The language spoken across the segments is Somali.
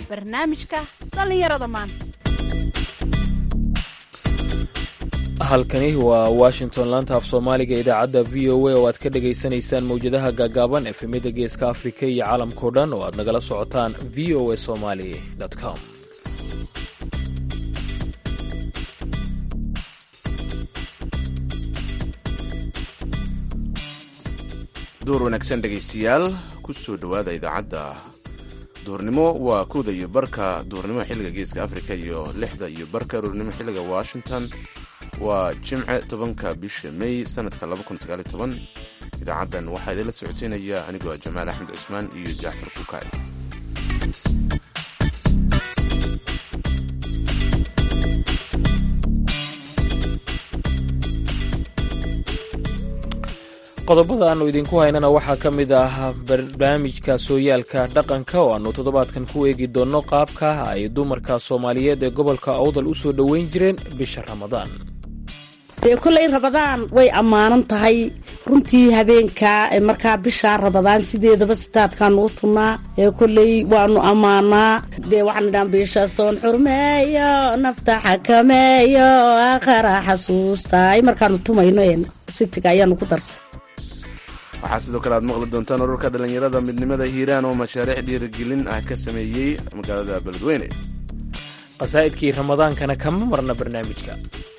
barnaamijka dhallinyarada maanta halkani waa washington laanta af soomaaliga idaacadda v o a oo aad ka dhagaysanaysaan mawjadaha gaagaaban efemyada geeska afrika iyo caalamkao dhan oo aad nagala socotaan v o a somali com duur wanaagsan dhegaystayaal ku soo dhowaada idaacadda duurnimo waa kowda iyo barka duurnimo xilliga geeska afrika iyo lixda iyo barka duurnimo xilliga washington waa jimce tobanka bisha may sanadka idaacaddan waxaa idinla socodsiinaya anigoo ah jamaal axmed cusmaan iyo jacfar kukaay qodobada aannu idinku haynana waxaa ka mid ah barnaamijka sooyaalka dhaqanka oo aannu toddobaadkan ku eegi doonno qaabka ay dumarka soomaaliyeed ee gobolka awdal u soo dhoweyn jireen bisha ramadaan dee kolley rabadaan way ammaanan tahay runtii habeenka markaa bishaa rabadaan sideedaba sitaadkaanu u tunnaa ee kolley waanu ammaanaa dee waxaan idhaan bisha soon xurmeeyo nafta xakameeyo aakhara xasuusta ay markaanu tumayno sitiga ayaanu ku darsan waxaa sidoo kale aad maqli doontaan ururka dhallinyarada midnimada hiiraan oo mashaariic dhiirigelin ah ka sameeyey magaalada beledweyne qasaa'idkii ramadaankana kama marna barnaamijka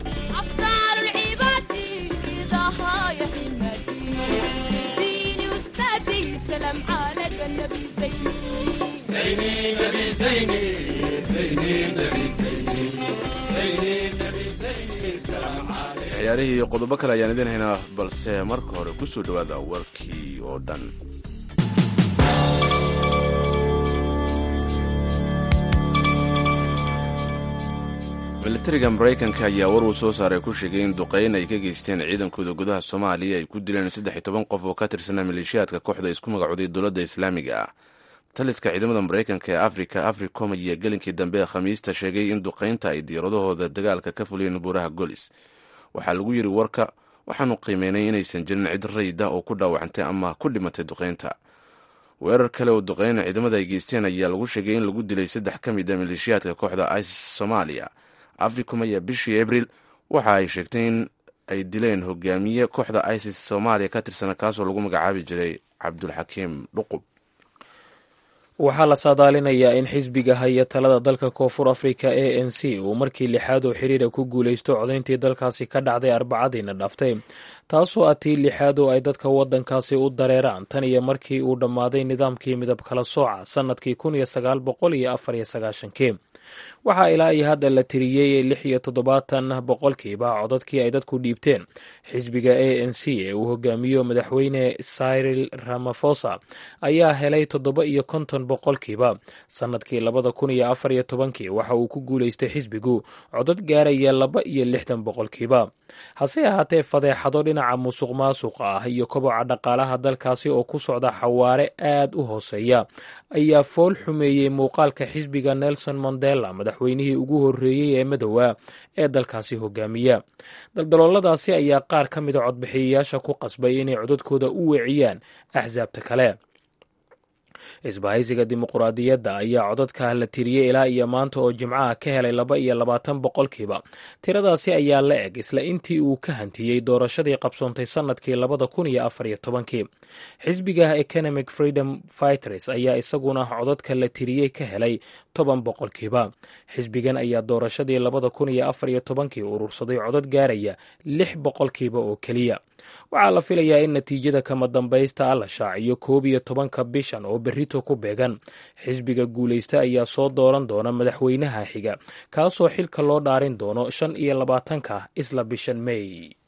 ciyaarihii iyo qodobo kale ayaan idiin haynaa balse marka hore ku soo dhowaada warkii oo dhan militariga maraykanka ayaa war uu soo saaray ku sheegay in duqeyn ay ka geysteen ciidankooda gudaha soomaaliya ay ku dileen saddex iyo toban qof oo ka tirsanaa maleeshiyaadka kooxda isku magacooday dowladda islaamiga ah taliska ciidamada maraykanka ee afrika africom ayaa gelinkii dambe ee khamiista sheegay in duqeynta ay diyaaradahooda dagaalka ka fuliyeen buuraha golis waxaa lagu yidhi warka waxaanu qiimeynay inaysan jirin cid rayda oo ku dhaawacantay ama ku dhimatay duqeynta weerar kale oo duqeyna ciidamada ay geysteen ayaa lagu sheegay in lagu dilay saddex ka mid a maleeshiyaadka kooxda isis soomaaliya africom ayaa bishii abril waxa ay sheegtay in ay dileen hogaamiye kooxda isis soomaaliya ka tirsana kaasoo lagu magacaabi jiray cabdulxakiim dhuqub waxaa la saadaalinayaa in xisbiga haya talada dalka koonfur afrika a n c uu markii lixaad oo xiriira ku guulaysto codayntii dalkaasi ka dhacday arbacadiina dhaftay taasoo ah tii lixaad oo ay dadka waddankaasi u dareeraan tan iyo markii uu dhammaaday nidaamkii midab kala sooca sannadkii kun iyo sagaal boqol iyo afar iyo sagaashankii waxaa ilaa iyo hadda la tiriyey lix iyo toddobaatan boqolkiiba codadkii ay dadku dhiibteen xisbiga a n c ee uu hogaamiyo madaxweyne cyril ramafosa ayaa helay toddoba iyo konton boqolkiiba sannadkii labada kun iyo afar iyo tobankii waxa uu ku guulaystay xisbigu codad gaaraya laba iyo lixdan boqolkiiba hase ahaatee fadeexado dhinaca musuq maasuqa ah iyo koboca dhaqaalaha dalkaasi oo ku socda xawaare aad u hooseeya ayaa fool xumeeyey muuqaalka xisbiga nelson mandela madaxweynihii ugu horreeyey ee madowaa ee dalkaasi hogaamiya daldalooladaasi ayaa qaar ka mida codbixiyayaasha ku qasbay inay codadkooda u weeciyaan axsaabta kale isbahaysiga dimuquraadiyadda ayaa codadka la tiriyey ilaa iyo maanta oo jimcaha ka helay laba iyo labaatan boqolkiiba tiradaasi ayaa la eg isla intii uu ka hantiyey doorashadii qabsoontay sannadkii labada kun iyo afar iyo tobankii xisbiga economic freedom fighters ayaa isaguna codadka la tiriyey ka helay toban boqolkiiba xisbigan ayaa doorashadii labada kun iyo afar iyo tobankii urursaday codad gaaraya lix boqolkiiba oo keliya waxaa la filayaa in natiijada kama dambaysta la shaaciyo koob iyo tobanka bishan oo berrito ku beegan xisbiga guulaysta ayaa soo dooran doona madaxweynaha xiga kaasoo xilka loo dhaarin doono shan iyo labaatanka isla bishan may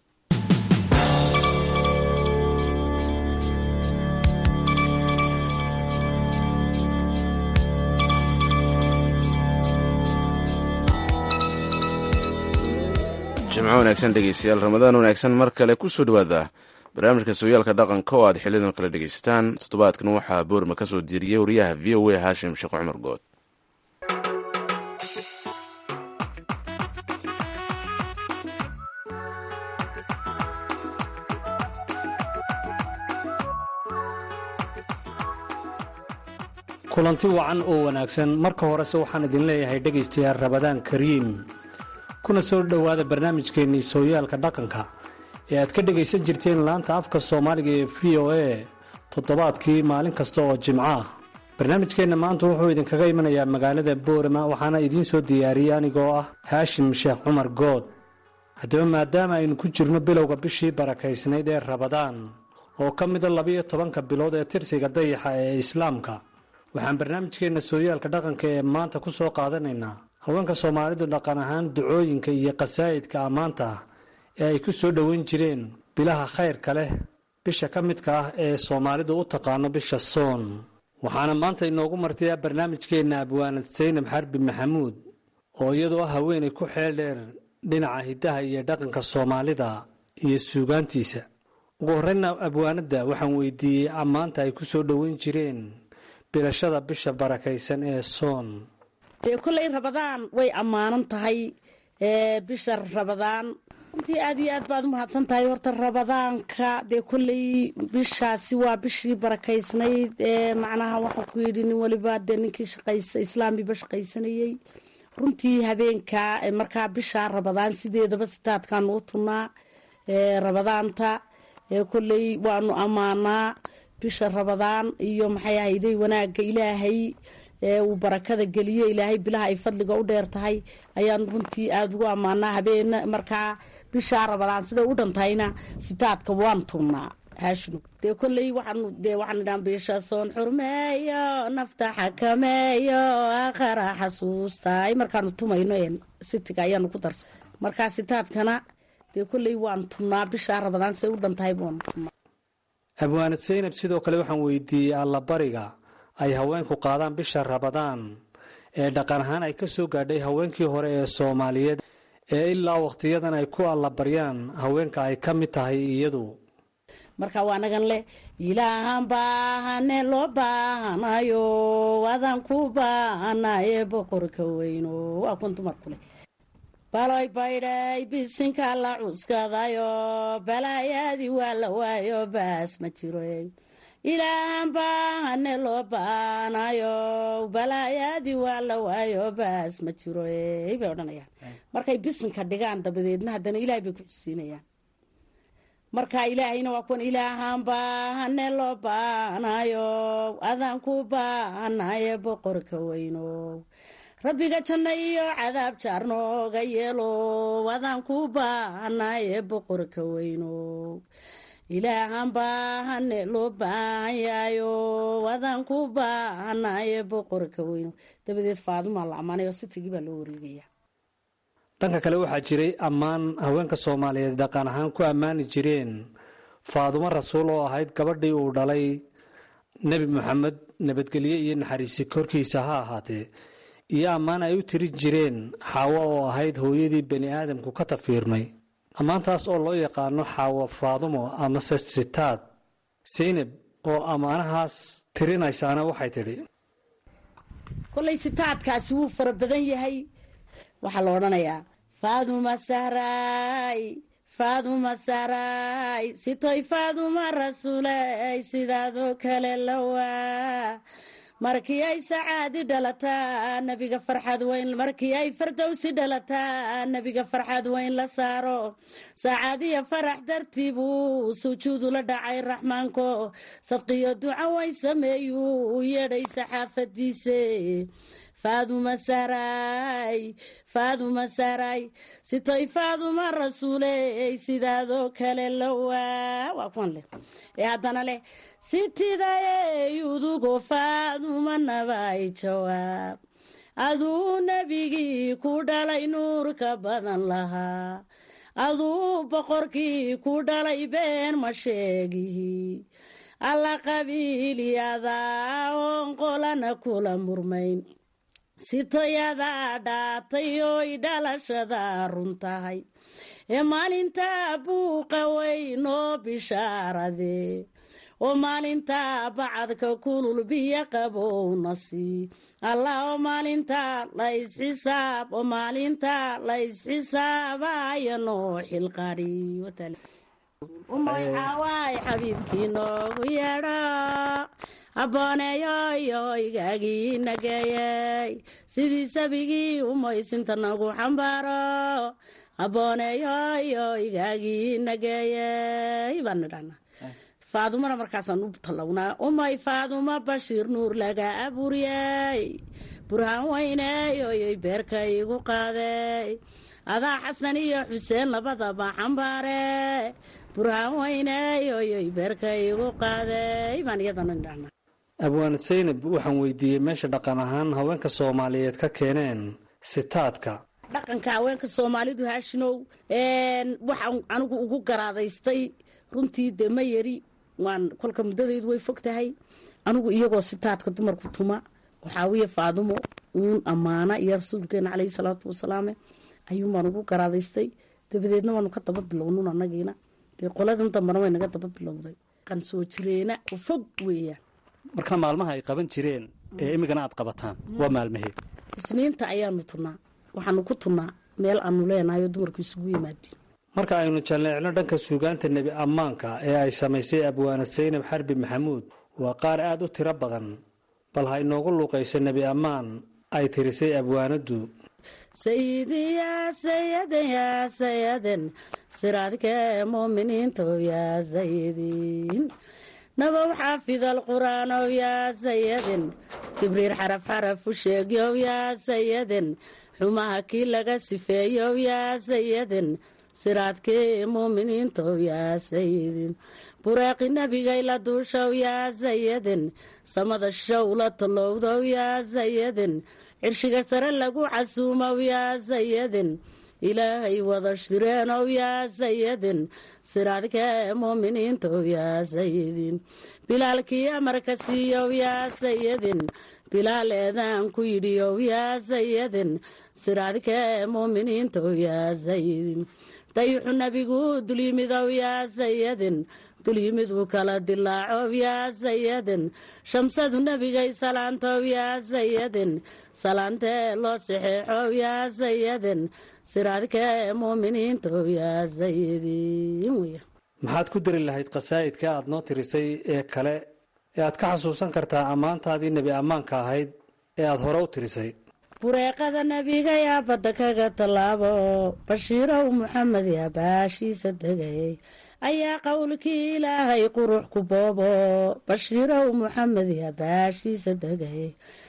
jimco wanaagsan dhegeystayaal ramadaan wanaagsan mar kale ku soo dhowaada barnaamijka sooyaalka dhaqanka oo aad xilidan kale dhegaysataan toddobaadkan waxaa boorma ka soo diiriyey wariyaha v o a haashim sheekh cumar good kulanti wacan oo wanaagsan marka horese waxaan idin leeyahay dhegaystayaal rabadaan kariim kuna soo dhowaada barnaamijkeennii sooyaalka dhaqanka ee aad ka dhegaysan jirteen laanta afka soomaaliga ee v o a toddobaadkii maalin kasta oo jimco ah barnaamijkeenna maanta wuxuu idinkaga imanayaa magaalada boorama waxaana idiin soo diyaariyey anigoo ah haashim sheekh cumar good haddaba maadaama aynu ku jirno bilowga bishii barakaysnayd ee rabadaan oo ka mida labiyo tobanka bilood ee tirsiga dayaxa ee islaamka waxaan barnaamijkeenna sooyaalka dhaqanka ee maanta ku soo qaadanaynaa haweenka soomaalidu dhaqan ahaan ducooyinka iyo qasaa'idka ammaanta ah ee ay ku soo dhoweyn jireen bilaha khayrka leh bisha ka midka ah ee soomaalidu u taqaano bisha soon waxaana maanta inoogu martayaa barnaamijkeenna abwaanad saynab xarbi maxamuud oo iyadoo ah haweenay ku xeel dheer dhinaca hiddaha iyo dhaqanka soomaalida iyo suugaantiisa ugu horreynna abwaanadda waxaan weydiiyey ammaanta ay ku soo dhoweyn jireen bilashada bisha barakaysan ee soon dee kolley rabadaan way ammaanan tahay ee bisha rabadaan runtii aad iyo aad baad u mahadsan tahay horta rabadaanka dee kolley bishaasi waa bishii barakaysnayd ee macnaha waxaa ku yidhi nin waliba dee ninkii shaqaysa islaamiba shaqaysanayey runtii habeenka markaa bisha rabadaan sideedaba sitaadkaanu u tunnaa ee rabadaanta ee kolley waanu ammaanaa bisha rabadaan iyo maxay ahayday wanaagga ilaahay ee uu barakada geliyo ilaahay bilaha ay fadliga u dheer tahay ayaan runtii aada ugu ammaanaa habeen markaa bishaa rabadaan siday u dhantahayna sitaadka waan tunnaa haashinu dee kolley waxaanu dee waxaan idhaan bisha soon xurmeeyo nafta xakameeyo aakhara xasuustaay markaanu tumayno een sitiga ayaanu ku darsa markaa sitaadkana dee kolley waan tunnaa bishaa rabadaan siday u dhantahay baanu tunnaa abwaanad saynab sidoo kale waxaan weydiiyey allabariga ay haweenku qaadaan bisha rabadaan ee dhaqan ahaan ay ka soo gaadhay haweenkii hore ee soomaaliyeed ee ilaa wakhtiyadan ay ku allabaryaan haweenka ay ka mid tahay iyadu marka waa nagan leh ilaahan baahane loo baahanayo adaan ku baahanaye boqorka weyno waa kun dumarku leh baloy baydhay bisinka la cuskadayo balaayaadii waa la waayo baas ma jiro ilaahan baahane loo baanayo balaayaadii waa la waayo baas ma jiro bay odhanayaan markay bisinka dhigaan dabadeedna haddana ilaahay bay ku xusiinayaan marka ilaahayna waa kuwan ilaahan baahane loo baanayo adaan ku baahanaye boqorka weyno rabbiga janno iyo cadaab jaar nooga yeelo adaan ku baahanaye boqorka weyno ilaahan baahane loo baahan yahayo adaan ku baahanaye boqorka weyno dabadeed faadumaa la ammaanay oo sitigii baa loo wareegaya dhanka kale waxaa jiray ammaan haweenka soomaaliyeed dhaqan ahaan ku ammaani jireen faadumo rasuul oo ahayd gabadhii uu dhalay nebi moxamed nabadgelye iyo naxariisi korkiisa ha ahaatee iyo ammaan ay u tirin jireen xaawo oo ahayd hooyadii bani aadamku ka tafiirmay ammaantaas oo loo yaqaano xaawo faadumo amase sitaad saynab oo ammaanahaas tirinaysaana waxay tidhi kollay sitaadkaasi wuu fara badan yahay waxaa la odhanayaa faaduma sahraay faaduma sahraay sitoy faaduma rasuuley sidaadoo kale lawaa markii ay sacaadi dhalataa nebiga farxad weyn markii ay fardowsi dhalataa nebiga farxad weyn la saaro sacaadiya farax dartii buu sujuudu la dhacay raxmaanko sadqiyo duca weyn sameeyuu u yeedhay saxaafadiise faaduma sahraay faaduma sahraay sitoy faaduma rasuuley sidaadoo kale lawaa waa kuwan leh ee haddana leh sitidayey udugo faaduma nabay jawaab aduu nebigii ku dhalay nuurka badan lahaa aduu boqorkii ku dhalay been ma sheegihi alla qabiilyadaa oon qolana kula murmayn sitoyadaa dhaatay oy dhalashada run tahay ee maalintaa buuqa weyn oo bishaarade oo maalintaa bacadka kulul biyo qabowna sii allah oo maalintaa laysxisaab oo maalintaa laysxisaabaya noo xilqari umayxawaay xabiibkii noogu yeedho abbooneeyoyo igaagii nageeyey sidii sabigii umaysinta nagu xambaaro abbooneeyoyo igaagii nageeyey baan nidhana faadumana markaasaan u tallawnaa umay faaduma bashiir nuur laga abuuriyey burhaan weyneeyoyoy beerka igu qaadey adaa xasan iyo xuseen labadaba xambaare burhaan weyneeyoyoy beerka igu qaadey baan iyadana nidhana abwaan saynab waxaan weydiiyey meesha dhaqan ahaan haweenka soomaaliyeed ka keeneen sitaadka dhaqanka haweenka soomaalidu haashinow waxaan anigu ugu garaadaystay runtii dee ma yari waan kolka muddadaydu way fog tahay anigu iyagoo sitaadka dumarku tuma waxaawiye faadumo uun ammaana iyo rasuulkeena caleyhi salaatu wasalaame ayuun baan ugu garaadaystay dabadeedna waanu ka daba bilownun anagiina dee qoladan dambana way naga daba bilowday qan soo jireena oo fog weeyaan marka maalmaha ay qaban jireen ee imigana aad qabataan waa maalmahee isniinta ayaanu tunnaa waxaanu ku tunnaa meel aanu leenahay oo dumarku isugu yimaadeen marka aynu jalleecno dhanka suugaanta nebi ammaanka ee ay samaysay abwaana saynab xarbi maxamuud waa qaar aad u tiro badan bal ha inoogu luuqayso nebi ammaan ay tirisay abwaanaddu sayidin yaa sayaden yaa sayaden siraadkee muuminiintow yaa sayidin nabow xaafid alqur'aanow yaa sayaden jibriil xaraf xaraf u sheegyow yaa sayaden xumaha kii laga sifeeyow yaa sayaden siraadkii muuminiintow yaa sayidin bureeqi nebigay la duushow yaa sayaden samada show la tallowdow yaa sayaden cirshiga sare lagu casuumow yaa sayaden ilaahay wada shireenow yaa sayidin siraadkee muuminiintow yaa sayidin bilaalkii amarka siiyow yaa sayidin bilaal eedaan ku yidhiyow yaa sayidin siraadkee muuminiintow yaa sayidin dayuxu nebigu dulyimidow yaa sayidin dulyimiduu kala dilaacow yaa sayidin shamsadu nebigay salaantow yaa sayidin salaantee loo saxeexow yaa sayidin siraadkee muuminiintow yaa sayidin weya maxaad ku dari lahayd qasaa'idka aad noo tirisay ee kale ee aad ka xasuusan kartaa ammaantaadii nebi ammaanka ahayd ee aad hore u tirisay bureeqada nebiga yaa badda kaga tallaabo bashiirow muxamed yaa baashiisa degay ayaa qowlkii ilaahay qurux ku boobo bashiirow muxamed yaa baashiisa degay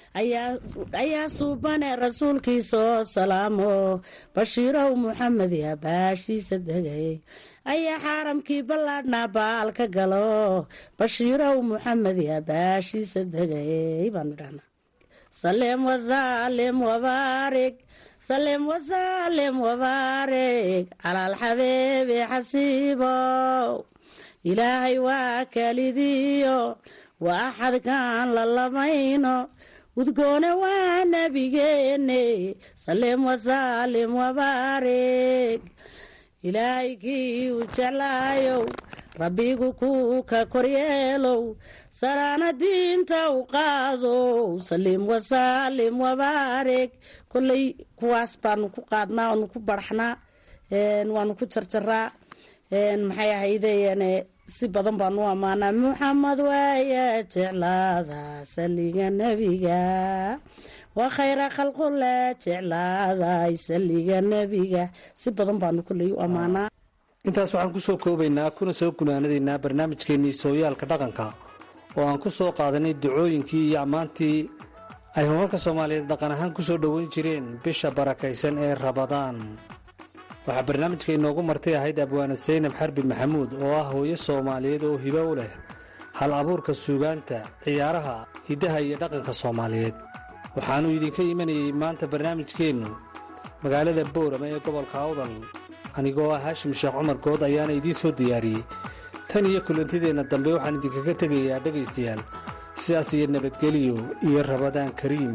ayaa suubane rasuulkiisoo salaamo bashiirow muxamed yaa baashiisa degay ayaa xaaramkii ballaadhnaa baal ka galo bashiirow muxamed yaa baashiisa degay baanu dhahnaa salem wasalim wabaarig salem wasalim wabaarig calaalxabeebe xasiibow ilaahay waa kalidiyo waa axadkaan la lamayno udgoone waa nebigeene salem wasalim wabaarig ilaahay kii u jeclaayow rabbigu kuu ka koryeelow saraana diinta u qaadow salim wasalim wabaarig kolley kuwaas baanu ku qaadnaa waanu ku barxnaa waanu ku jarjaraa maxay ahaydeen si badan baanu ammaanaa muxamed waaya jeclaada saliga nebiga waa khayra khalqule jeclaaday saliga nebiga si badan baanu kolley u ammaanaa intaas waxaan ku soo koobaynaa kuna soo gunaanadaynaa barnaamijkeennii sooyaalka dhaqanka oo aan ku soo qaadanay ducooyinkii iyo ammaantii ay homarka soomaaliyeed dhaqan ahaan ku soo dhoweyn jireen bisha barakaysan ee rabadaan waxaa barnaamijka inoogu martay ahayd abwaana saynab xarbi maxamuud oo ah hooyo soomaaliyeed oo hibo u leh hal abuurka suugaanta ciyaaraha hiddaha iyo dhaqanka soomaaliyeed waxaannu idinka imanayey maanta barnaamijkeennu magaalada boorama ee gobolka awdal anigoo ah haashim sheekh cumar good ayaana idiin soo diyaariyey tan iyo kulantideenna dambe waxaan idinkaga tegayaa dhegaystayaal sidaas iyo nabadgeliyo iyo rabadaan kariim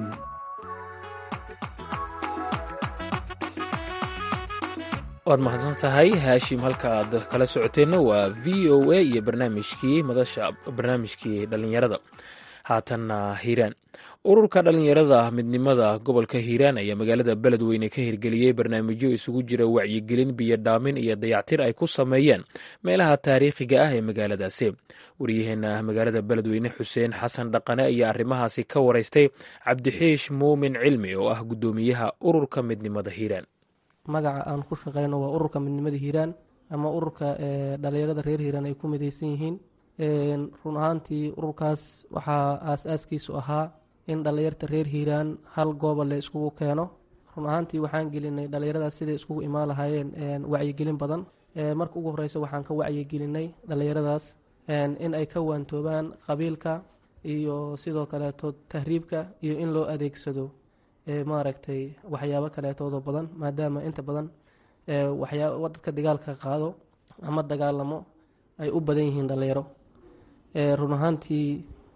waad mahadsan tahay haashim halka aad kala socoteenna waa v o a iyo barnaamijkii madasha barnaamijkii dhallinyarada haatanna hiiraan ururka dhallinyarada midnimada gobolka hiiraan ayaa magaalada beledweyne ka hirgeliyey barnaamijyo isugu jira wacyigelin biyo dhaamin iyo dayactir ay ku sameeyeen meelaha taariikhiga ah ee magaaladaasi waryaheena magaalada beledweyne xuseen xasan dhaqane ayaa arrimahaasi ka waraystay cabdixiish muumin cilmi oo ah guddoomiyaha ururka midnimada hiiraan magaca aan ku shaqeyno waa ururka midnimada hiiraan ama ururka dhalinyarada reer hiiraan ay ku mideysan yihiin run ahaantii ururkaas waxaa aas-aaskiisu ahaa in dhallinyarta reer hiiraan hal gooba la iskugu keeno run ahaantii waxaan gelinay dhallinyaradaas siday iskugu imaan lahaayeen wacyigelin badan marka ugu horeysa waxaan ka wacyigelinay dhallinyaradaas in ay ka waantoobaan qabiilka iyo sidoo kaleeto tahriibka iyo in loo adeegsado maaragtay waxyaabo kaleetoodo badan maadaama inta badan waxyaa dadka dagaalka qaado ama dagaalamo ay u badan yihiin dhallinyaro run ahaantii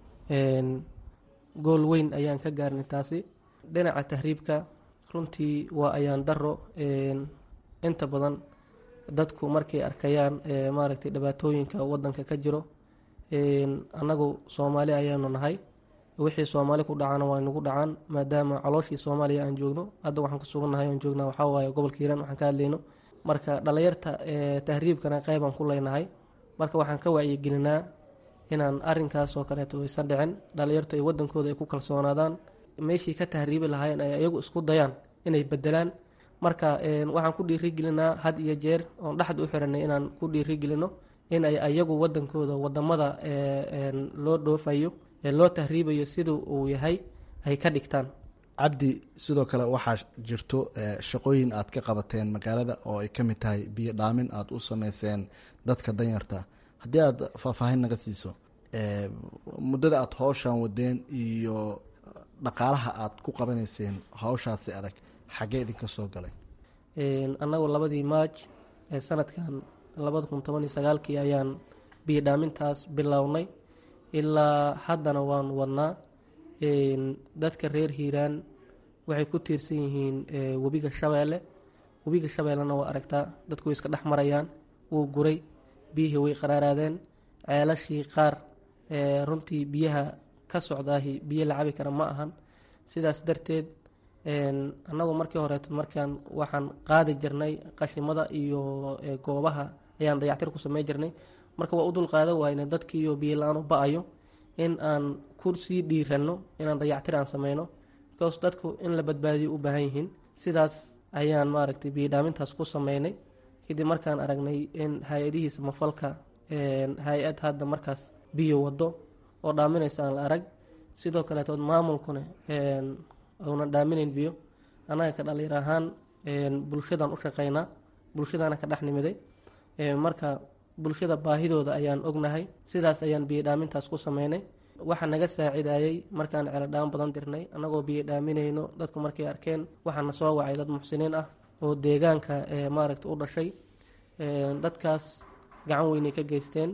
gool weyn ayaan ka gaarnay taasi dhinaca tahriibka runtii waa ayaan daro inta badan dadku markay arkayaan maaragtay dhibaatooyinka wadanka ka jiro annagu soomaali ayaanu nahay wixii soomaali ku dhacana waa nagu dhacaan maadaama calooshii soomaaliya aan joogno hadda waxaan ku sugannahay aan joognaa waxaa waaye gobolka hiiraan waxaan ka hadlayno marka dhallinyarta tahriibkana qeybaan ku leynahay marka waxaan ka wacyigelinaa inaan arinkaas oo kaleeto aysan dhicin dhallinyartu ay wadankooda ay ku kalsoonaadaan meeshii ka tahriibi lahaayeen ay ayagu isku dayaan inay bedelaan marka waxaan ku dhiirigelinaa had iyo jeer oon dhexda u xiranay inaan ku dhiirigelino in ay ayagu wadankooda wadamada loo dhoofayo loo tahriibayo sida uu yahay ay ka dhigtaan cabdi sidoo kale waxaa jirto shaqooyin aad ka qabateen magaalada oo ay ka mid tahay biyo dhaamin aada u sameyseen dadka danyarta haddii aada faahfaahin naga siiso muddada aada howshan wadeen iyo dhaqaalaha aada ku qabanayseen hawshaasi adag xaggee idinka soo galay annagu labadii maaj ee sanadkan labada kun toban iyo sagaalkii ayaan biyo dhaamintaas bilownay ilaa haddana waan wadnaa dadka reer hiiraan waxay ku tiirsan yihiin webiga shabeelle webiga shabeellena waa aragtaa dadku way iska dhex marayaan wuu guray biyihii way qaraaraadeen ceelashii qaar runtii biyaha ka socdaahi biyo la cabi kara ma ahan sidaas darteed annagu markii horeeto markaan waxaan qaadi jirnay qashimada iyo goobaha ayaan dayactir ku samey jirnay marka waa u dul qaada waayna dadkiiyo biyo la-aan u ba-ayo in aan ku sii dhiiranno inaan dayactir aan sameyno because dadku in la badbaadiyo u baahan yihiin sidaas ayaan maaragtay biyo dhaamintaas ku sameynay kadib markaan aragnay in hay-adihii samafalka hay-ad hadda markaas biyo wado oo dhaaminaysa aan la arag sidoo kaleetood maamulkuna uunan dhaaminayn biyo annaga ka dhalinyar ahaan bulshadaan u shaqeynaa bulshadaana ka dhex nimiday marka bulshada baahidooda ayaan ognahay sidaas ayaan biyo dhaamintaas ku sameynay waxaa naga saacidayey markaan ceeladhaan badan dirnay annagoo biyo dhaaminayno dadku markay arkeen waxaana soo wacay dad muxsiniin ah oo deegaanka maaragta u dhashay dadkaas gacan weynay ka geysteen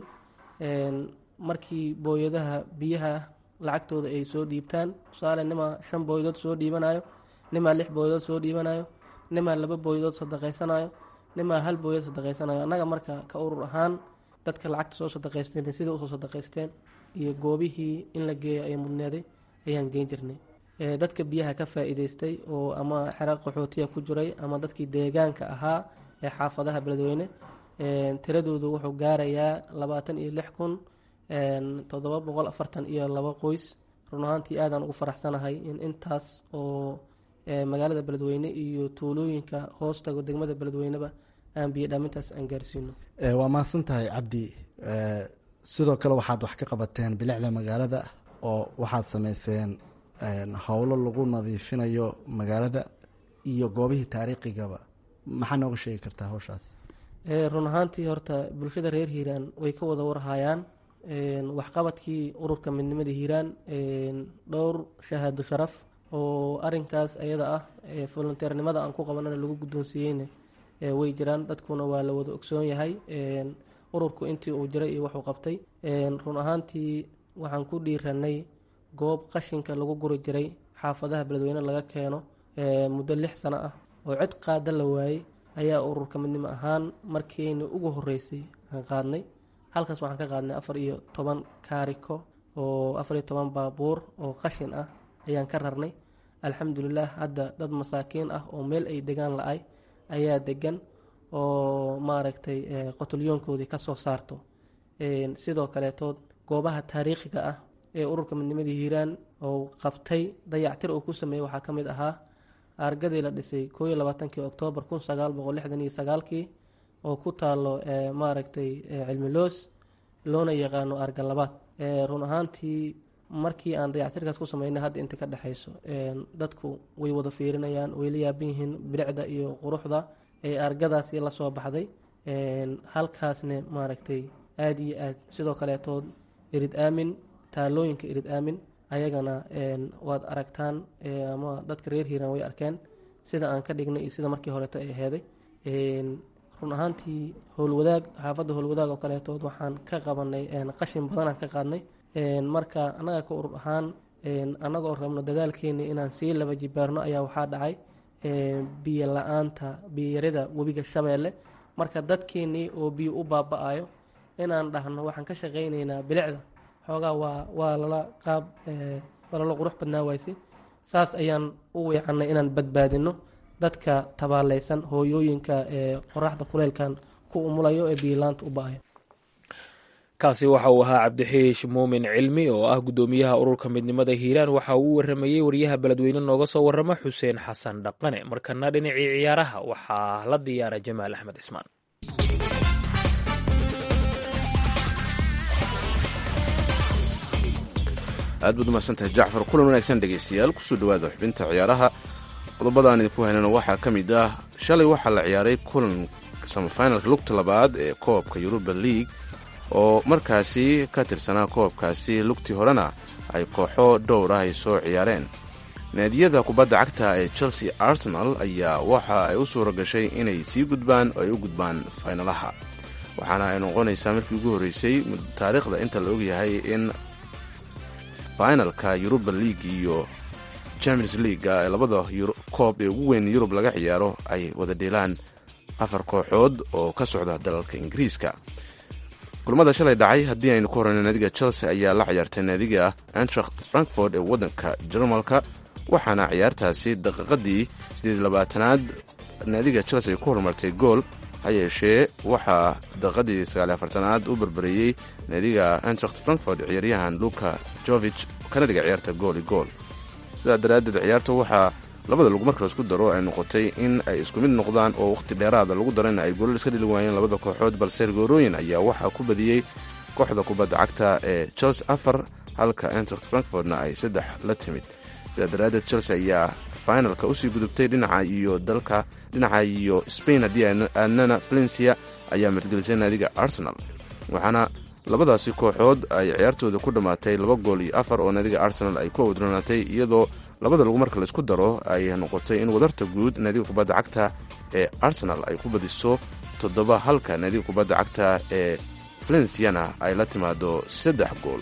markii booyadaha biyaha lacagtooda ay soo dhiibtaan tusaale nimaa shan booyadood soo dhiibanayo nimaa lix booyadood soo dhiibanayo nimaa laba booyadood sadaqaysanayo nimaa hal booyad sadaqaysanayo annaga marka ka urur ahaan dadka lacagta soo sadaqaysteen sida usoo sadaqaysteen iyo goobihii in la geeyo ay mudneeday ayaan geyn jirnay dadka biyaha ka faa-iideystay oo ama xera qaxootiya ku jiray ama dadkii deegaanka ahaa ee xaafadaha beledweyne tiradoodu wuxuu gaarayaa labaatan iyo lix kun toddoba boqol afartan iyo laba qoys run ahaantii aadaan ugu faraxsanahay in intaas oo magaalada beledweyne iyo tuulooyinka hoostaga degmada beledweyneba aan biyo dhaamintaas aan gaarsiino waa mahadsan tahay cabdi sidoo kale waxaad wax ka qabateen bilicda magaalada oo waxaad sameyseen howlo lagu nadiifinayo magaalada iyo goobihii taariikhigaba maxaa nooga sheegi kartaa hawshaas run ahaantii horta bulshada reer hiiraan way ka wada warhayaan waxqabadkii ururka midnimada hiiraan dhowr shahaado sharaf oo arinkaas ayada ah volunteernimada aan ku qabanana lagu guddoonsiiyeyna way jiraan dadkuna waa la wada ogsoon yahay ururku intii uu jiray iyo wuxuu qabtay run ahaantii waxaan ku dhiiranay goob qashinka lagu guri jiray xaafadaha beledweyne laga keeno muddo lix sano ah oo cid qaada la waayey ayaa ururka midnimo ahaan markiina ugu horeysay aan qaadnay halkaas waxaan ka qaadnay afar iyo toban kaariko oo afar iyo toban baabuur oo qashin ah ayaan ka rarnay alxamdulilah hadda dad masaakiin ah oo meel ay degaan la-ay ayaa degan oo maaragtay qotolyoonkoodii ka soo saarto sidoo kaleetood goobaha taariikhiga ah ee ururka midnimada hiiraan oo qabtay dayactir uu ku sameeyey waxaa ka mid ahaa aargadii la dhisay koo iyo labaatankii oktoobar kun sagaal boqol lixdan iyo sagaalkii oo ku taalo maaragtay cilmiloos loona yaqaano aarga labaad run ahaantii markii aan dayactirkaas ku sameynay hadda inta ka dhexayso dadku way wada fiirinayaan way la yaaban yihiin bilicda iyo quruxda ee aargadaasi la soo baxday halkaasne maaragtay aada iyo aad sidoo kaleetood irid aamin taalooyinka irid aamin ayagana waad aragtaan ama dadka reer hiiraan way arkeen sida aan ka dhignay iyo sida markii horeeto ay aheeday run ahaantii howlwadaag xaafadda howlwadaag oo kaleetood waxaan ka qabanay qashin badanaan ka qaadnay marka annaga ka urur ahaan annagoo rabno dadaalkeeni inaan sii laba jibaarno ayaa waxaa dhacay biyo la-aanta biyoyarida webiga shabeelle marka dadkeenii oo biyo u baaba-ayo inaan dhahno waxaan ka shaqaynaynaa bilicda xoogaa waa waa lala qaab waa lala qurux badnaa wayse saas ayaan u weecanay inaan badbaadino dadka tabaaleysan hooyooyinka ee qoraxda kuleylkan ku umulayo ee biyolaanta u ba-ayo kaasi waxa uu ahaa cabdixiish muumin cilmi oo ah guddoomiyaha ururka midnimada hiiraan waxa uu u waramayey wariyaha beledweyne nooga soo warama xuseen xasan dhaqane markana dhinacii ciyaaraha waxaa la diyaara jamaal axmed cismaan aad baad umahadsantahay jacfar kulan wanaagsan dhegaystayaal kusoo dhawaada xubinta ciyaaraha qodobadaan idinku haynana waxaa ka mid ah shalay waxaa la ciyaaray kulan samafinalka lugta labaad ee koobka yuruba league oo markaasi ka tirsanaa koobkaasi lugtii horena ay kooxo dhowr ah ay soo ciyaareen naadiyada kubadda cagta ee chelsea arsenal ayaa waxa ay u suura gashay inay sii gudbaan oo ay u gudbaan faynalaha waxaana ay noqonaysaa markii ugu horreysay taariikhda inta la ogyahay in finalka yuruba league iyo champions leaguea ee labada koob ee ugu weyn yurub laga ciyaaro ay wada dheelaan afar kooxood oo ka socda dalalka ingiriiska kulamada shalay dhacay haddii aynu ku horeyno naadiga chelsea ayaa la ciyaartay naadiga antracht frankfort ee waddanka jarmalka waxaana ciyaartaasi daqiiqadii sideed labaatanaad naadiga chelsea ay ku horumartay gool ha yeeshee waxaa daqiiqadii sagaal afartanaad u barbareeyey naadiga antracht frankfort ciyaaryahan luka jovich kana dhiga ciyaarta gooli gool sidaa daraaddeed ciyaarta waxaa labada lagu marka laisku daro ay noqotay in ay isku mid noqdaan oo wakhti dheeraada lagu darayna ay goolal iska dhili waayeen labada kooxood balse goorooyin ayaa waxaa ku badiyey kooxda kubadda cagta ee chelsea afar halka antracht frankfortna ay saddex la timid sidaa daraaddeed chelsea ayaa finalka usii gudubtay dhinaca iyo dalka dhinaca iyo spain haddii aadnana valencia ayaa margelisay naadiga arsenal waxaana labadaasi kooxood ay ciyaartooda ku dhammaatay laba gool iyo afar oo naadiga arsenal ay ku awdronaatay iyadoo labada lagu marka laisku daro ay noqotay in wadarta guud naadiga kubadda cagta ee arsenal ay ku badiso toddoba halka naadiga kubadda cagta ee valenciana ay la timaado saddex gool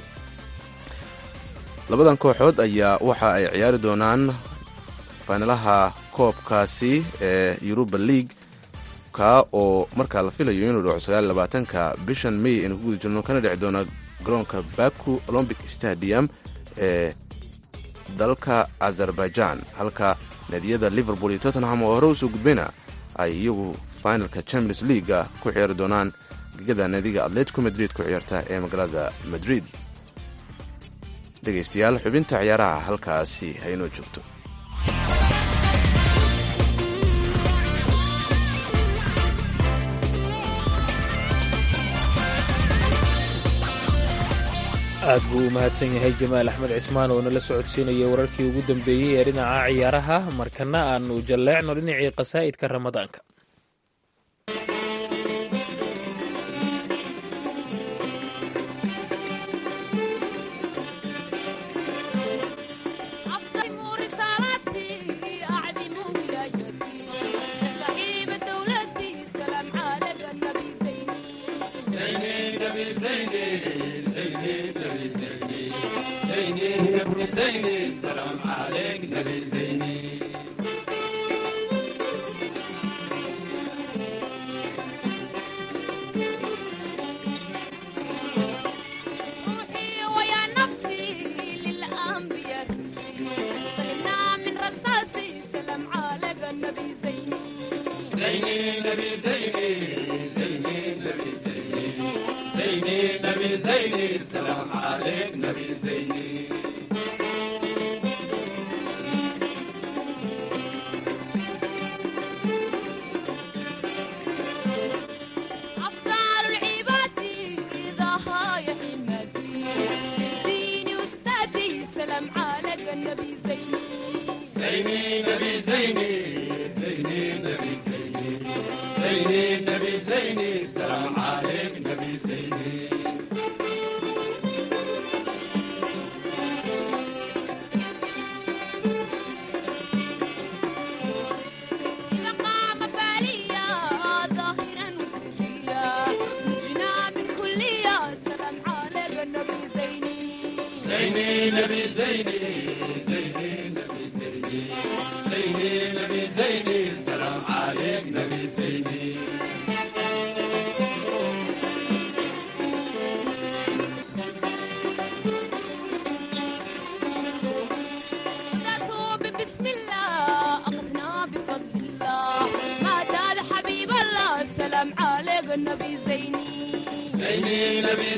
labadan kooxood ayaa waxa ay ciyaari doonaan faynalaha koobkaasi ee yuruba league ka oo markaa la filayo inuu dhaco sagaal labaatanka bishan may aynu ku guda jirno kana dhici doona garoonka baku olombic stadium ee dalka azerbaijan halka naadiyada liverpool iyo tottenham oo hore usoo gudbayna ay iyagu finalka champions leaguea ku ciyaari doonaan gegada naadiga atletico madrid ku ciyaarta ee magaalada madrid dhegaystayaal xubinta ciyaaraha halkaasi haynoo joogto aad buu u mahadsan yahay jamaal axmed cismaan oo nala socodsiinaya wararkii ugu dambeeyey ee dhinaca ciyaaraha markana aanu jalleecno dhinacii qasaa'idka ramadaanka روحي ويا نفسي أفضل العباد ضها يا حمادي ديني وأستاذي سلام عليك النبي زيني إذا قام باليا ظاهرا وسريا نجنا من كلية سلام عليك النبي زيني بدأت بسم الله أقتنا بفضل الله ما دال حبيب الله سلام عليك النبي زيني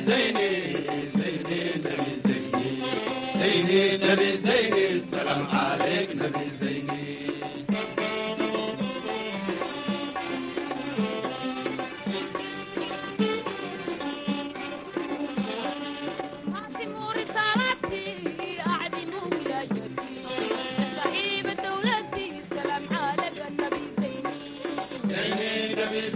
أعظم رسالتي أعظم ولايتي يا صاحب دولتي سلام عليك النبي زيني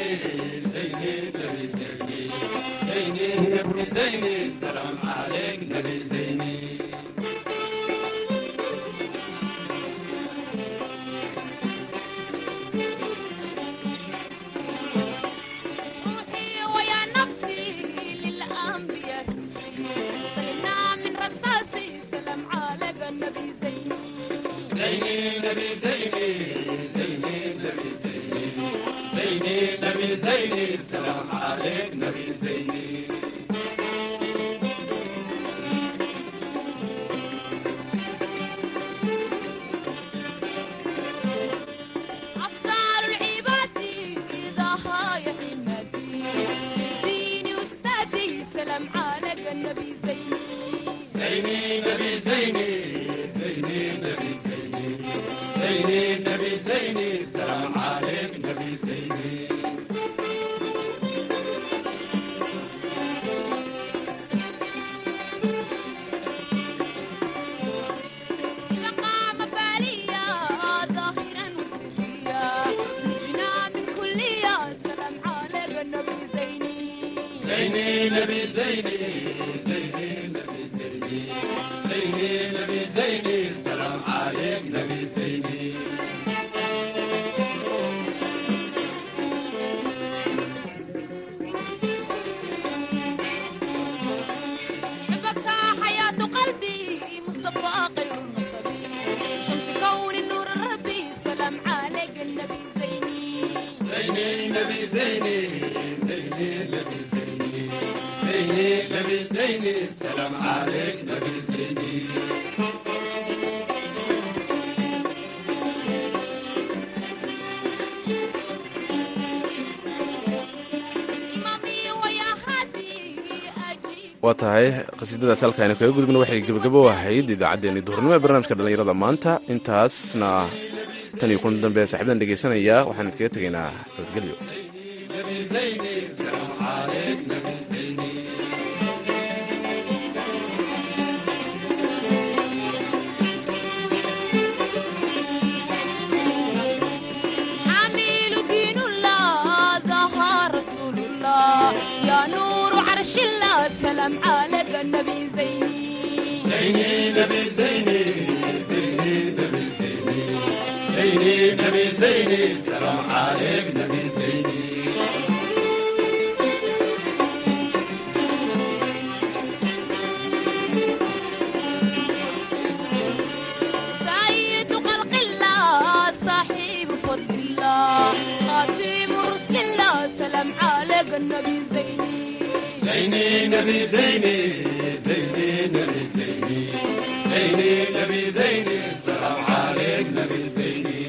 روحي ويا نفسي للأنبياء تمشي سلمنا من رصاصي سلام عليك النبي زيني أفضل العباد ضها يا حمادي ديني وأستاذي سلام عليك النبي زيني إذا قام باليا ظاهرا وسريا نجنا من كلية سلام عليك النبي زيني حبك حياة قلبي مصطفى خير النصبي شمس كون النور الربي سلام عليك النبي زيني إمامي ويا هادي أجيب waa tahay qasiidadaas halkaaynu kaga gudubna waxay gebagabo ahayd idaacaddeenii duhurnimo ee barnaamijka dhallinyarada maanta intaasna tan iyo kun dambe saaxiibadan dhegaysanaya waxaan idkaga tegaynaa nabadgelyo حامل دين الله ظهر رسول الله يا نور عرش الله سلام عليك النبي زيني سيد خلق الله صاحب فضل الله خاتم رسل الله سلام عليك النبي زيني زيني نبي زيني زيني نبي زيني زيني نبي زيني سلام عليك نبي زيني